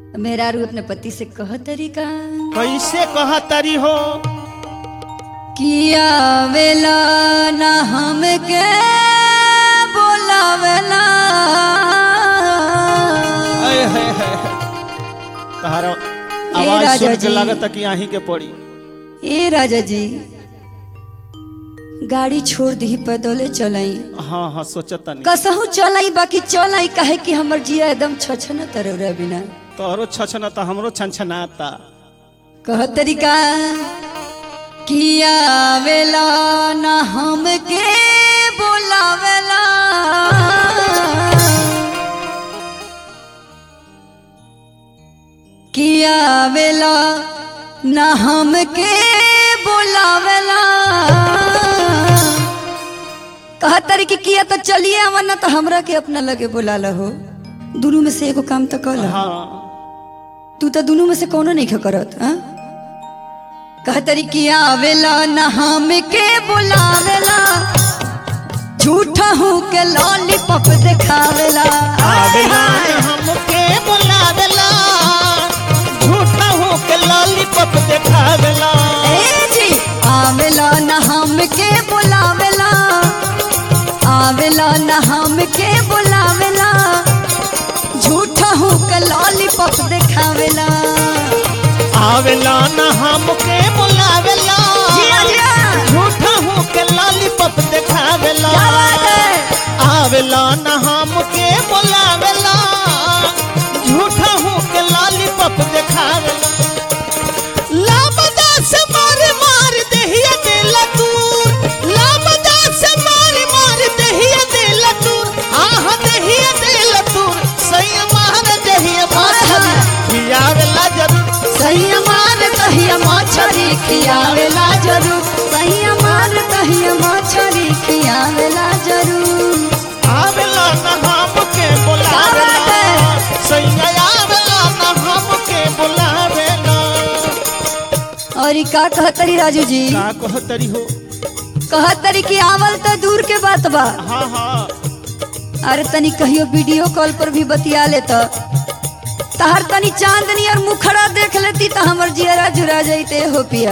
मेहरारू अपने पति से कह तरीका कैसे कह तरी हो किया वेला ना हमके बोलावेला अय है है तहारा ए आवाज राजा सुन के जी। लागत कि आही के पड़ी ए राजा जी गाड़ी छोड़ दी पैदले चलाई हाँ हाँ सोचता नहीं कसहू चलाई बाकी चलाई काहे कि हमर जिया एकदम छछन तरौरा बिना तोहरो छछनता हमरो छनछनाता कह तरीका किया वेला ना हमके बोलावेला किया वेला ना हमके बोलावेला कह तरीके किया तो चलिए आवा ना तो हमरा के अपना लगे बोला हो दोनों में से एगो काम तो कल हाँ तू तो दोनों में से कोनो नहीं करत हाँ? कहतरी किया आवेला ना हम के बुलावेला झूठा हूँ के लॉलीपॉप दिखावेला आवेला हमके बुलावेला झूठा हो के लॉलीपॉप देखावेला ए जी आवेला ना हम के बुलावेला आवेला ना हम के बुलावेला झूठा हूँ के लॉलीपॉप दिखावेला आवेला न हमके बुलावेला जिया, जिया। झूठा हो के लॉलीपॉप देखावेला क्या बात है आवेला न हमके बुलावेला झूठा हो के लॉलीपॉप देखावेला लापता से मार मार देहिया देला दूर लापता से मार मार देहिया देला दूर आह देहिया देला दूर सही मार देहिया मार खियावेला जरूर सही मार कहिया मछरी खियावेला जरूर सही मार कहिया मछरी खियावेला जरूर आवेला न हमके क्या बात बुलावेला है? सही आवेला न हमके बुलावेला और ई का कहतरी राजू जी का कहतरी हो कहतरी कि आवल तो दूर के बात बा हाँ हाँ अरे तनी कहियो वीडियो कॉल पर भी बतिया ले तो तहर तनी चांदनी और मुखड़ा देख लेती तो हमर जियरा जुरा जाते हो पिया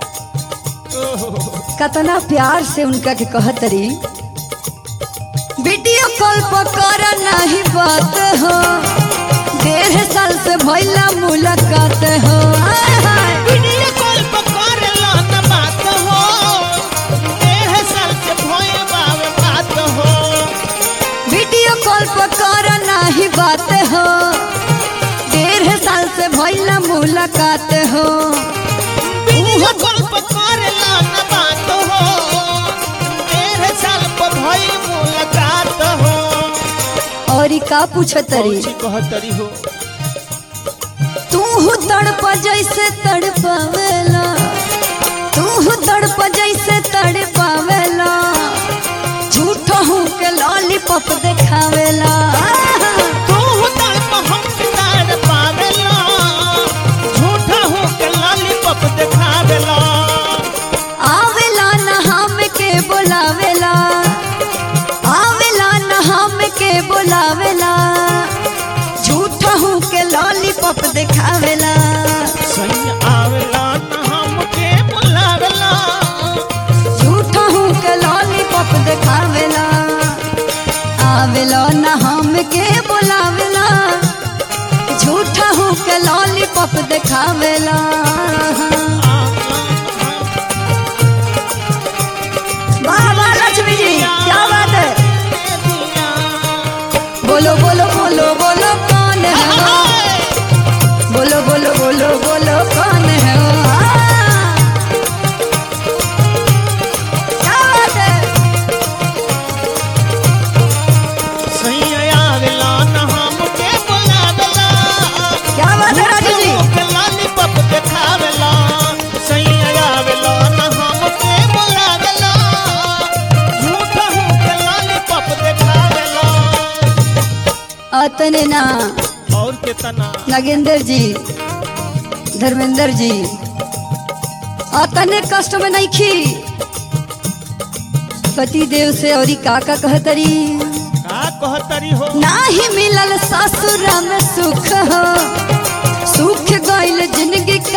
कतना प्यार से उनका के कहतरी वीडियो कॉल पर कर नहीं बात हो डेढ़ साल से भइला मुलाकात हो आय हाय। वीडियो कॉल पर करेला न बात हो डेढ़ साल से भोए बावे बात हो वीडियो कॉल पर कर नहीं बात हो डेढ़ साल से भइला मुलाकात हो वीडियो कॉल पर करेला न बात हो डेढ़ साल पर भोए मुलाकात हो और ई का पूछतरी कौची कहतरी हो तू तड़प जैसे तड़पावेला तू तड़प जैसे तड़पावेला झूठो हूँ के लॉलीपॉप दिखावेला तू तड़प हम तार पावेला झूठा हो के लॉलीपॉप देखावेला आवेला न हम के बोलावेला आवेला न हम के बोलावेला झूठो हूँ के लॉलीपॉप दिखावेला सही आवेला न हमके बुलावेला झूठो हूँ के लॉलीपॉप दिखावेला आवेला न हम के बोलावेला झूठा हूँ के लॉलीपॉप दिखावेला वाह वाह लक्ष्मी जी क्या बात है बोलो बोलो बोलो बोलो कौन है वो बोलो बोलो बोलो बोलो कौन है वो हाँ। क्या बात है सही आवेला न हमके बुलावेला क्या बात है राजू जी के लॉलीपॉप देखावेला सही आवेला न हमके बुलावेला झूठा हो के लॉलीपॉप देखावेला अतने ना और कितना नागेंद्र जी धर्मेंद्र जी अतने कष्ट में नहीं खी पति देव से और काका कहतरी का कहतरी हो नाही मिलल ससुर में सुख हो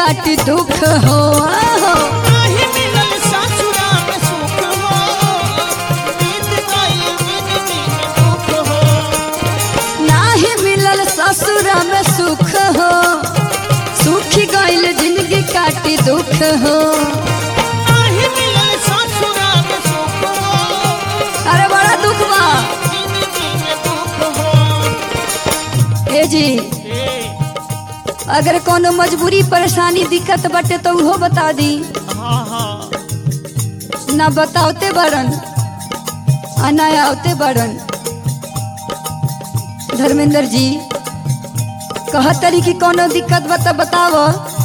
काटी दुख हो आहो। नाही मिलल ससुरा में सुख हो बीत गई जिंदगी में दुख हो नाही मिलल ससुर में सुख हो सुखी गईल जिंदगी काटी दुख हो नाही मिलल ससुरा में सुख हो अरे बड़ा दुख बा जिंदगी में दुख हो ए जी ए अगर कोनो मजबूरी परेशानी दिक्कत बटे तो उहो बता दी हाँ हाँ ना बतावते बड़न आ ना आवते बड़न धर्मेंद्र जी कहतरी कि कोनो दिक्कत बता बताव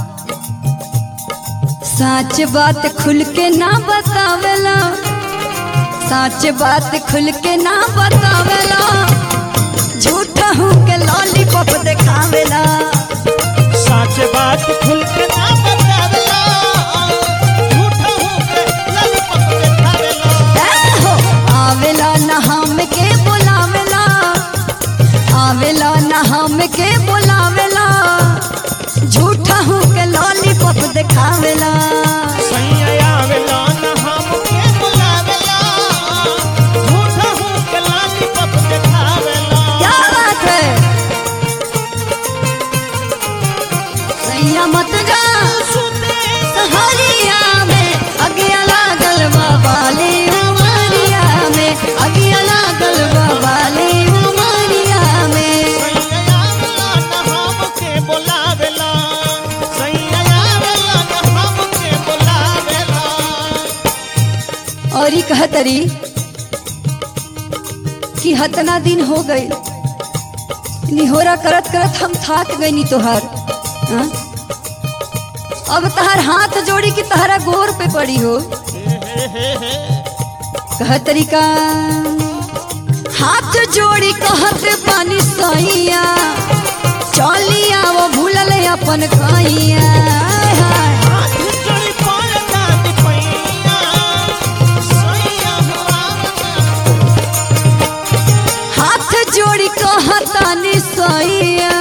सच बात खुल के ना बतावेला सच बात खुल के ना बतावेला झूठा हूँ के लॉलीपॉप देखावेला सच बात खुल के ना बतावेला झूठा हूँ के ललपत देखावेला हो आवेला न हम के बुलावेला आवेला न हम के बुलावेला झूठा हूँ के लॉलीपॉप देखावेला सैया आवेला न हमके बुलावेला झूठा हूँ के ललपत देखावेला क्या बात है सैया मत जा सुते सहरिया में अगिया लागल बाबाले उमरिया में अगिया लागल बाबाले उमरिया में सैया आवेला न हमके बुलावेला सैया आवेला न हमके बुलावेला और ही कहतरी कि हतना दिन हो गए निहोरा करत करत हम थाक गई तोहार हाँ? अब तहार हाथ जोड़ी कि तहरा गोर पे पड़ी हो कहतरी का हाथ जोड़ी कहत पानी सैया चलिया वो भूलल अपन कहिया हाय हाय हाथ जोड़ी पड़ता दिपैया सैया आवेला हाथ जोड़ी कहतानी सैया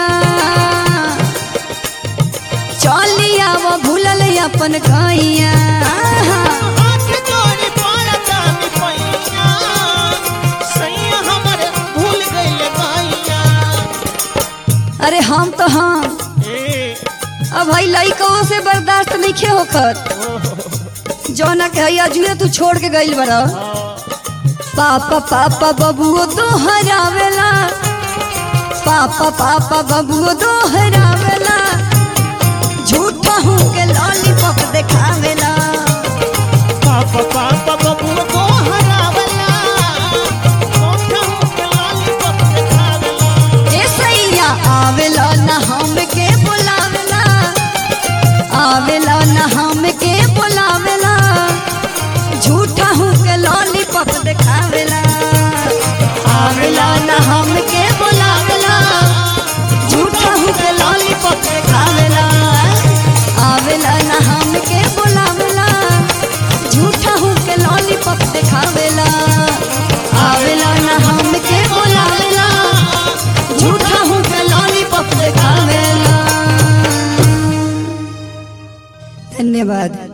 चलिया वो भूलल अपन गैया हाथ जोड़ी पड़ता दिपैया सैया हमरे भूल गइले गैया अरे हम तो हम ए अब भाई लइको से बर्दाश्त नहीं खे होखत जौना के हैया जुए तू छोड़ के गइल बड़ा पापा पापा बबुओ दोहरावेला पापा पापा बबुओ दोहरावेला झूठा हूँ के लॉलीपॉप देखावेला पापा पापा बबू को हरावला कोठा के लॉलीपॉप देखावला ए सैया आवेला न हम के बुलावेला आवेला न हम के बुलावेला झूठा हूँ के लॉलीपॉप देखावेला आवेला न हम के बुलावेला झूठा हूँ के लॉलीपॉप देखावेला आवेला न हम के बुलावेला झूठा हूँ के लॉलीपॉप देखावेला आवेला न हम के बुलावेला झूठा हूँ के लॉलीपॉप देखावेला धन्यवाद